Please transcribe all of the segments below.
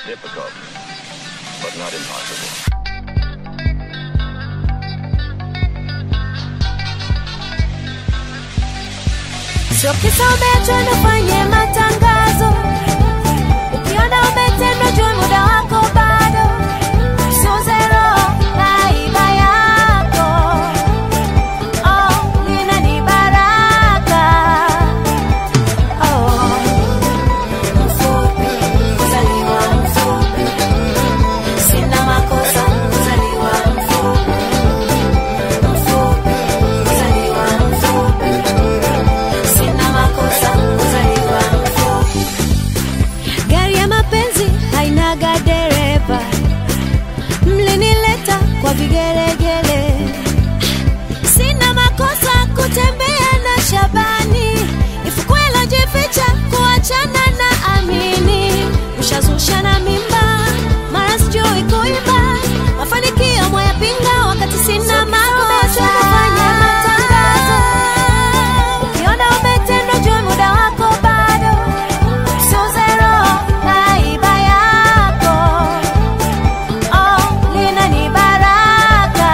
difficult, but not impossible. Sio kisa umeachwa nifanye matangazo, ukiona umetendwa jua muda wako bado, sio zero na iba yako oh, lina ni baraka oh. Mfupi, kuzaliwa mfupi, sina makosa kuzaliwa mfupi, mfupi, kuzaliwa mfupi sina makosa kuzaliwa mfupi. Gari ya mapenzi hainaga dereva, mlinileta kwa vigelegele. Sina makosa kutembea na Shabani, ifukwe jificha kuachana na Amini. Ushazusha na mimba, mara sijui kuimba, mafanikio mwayapinga wakati sina makosa. Fanya matangazo Ukiona umetendwa jua muda wako bado, sio zero na iba yako oh, lina ni baraka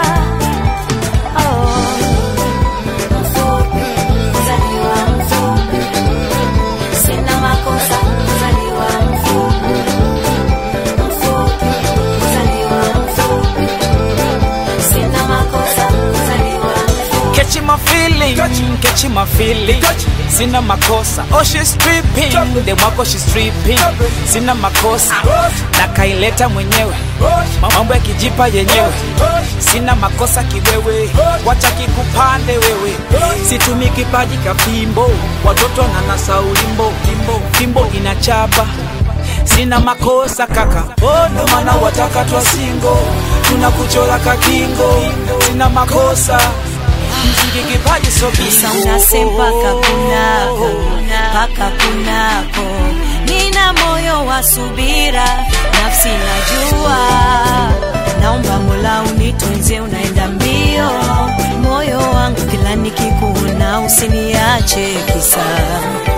oh. Mfupi, kuzaliwa mfupi, sina makosa kuzaliwa mfupi, mfupi, kuzaliwa mfupi, sina makosa kuzaliwa mfupi. Catch my feeling, catch my feeling. Sina makosa, oh she's stripping, dem wako she's stripping. Sina makosa, na kaileta mwenyewe, mambo yakijipa yenyewe. Sina makosa kiwewe, wacha kikupande wewe. Situmi kipaji kafimbo, watoto nanasa ulimbo, fimbo inachapa sina makosa kaka, oh, ndo maana wataka twa singo, tunakuchora kakingo, sina makosa mziki kipaji so Sasa bingo. unasema mpaka kunako, mpaka kunako. Nina moyo wa subira, nafsi najua. Naomba Mola unitunze, unaenda mbio. Moyo wangu kila nikikuona, usiniache kisa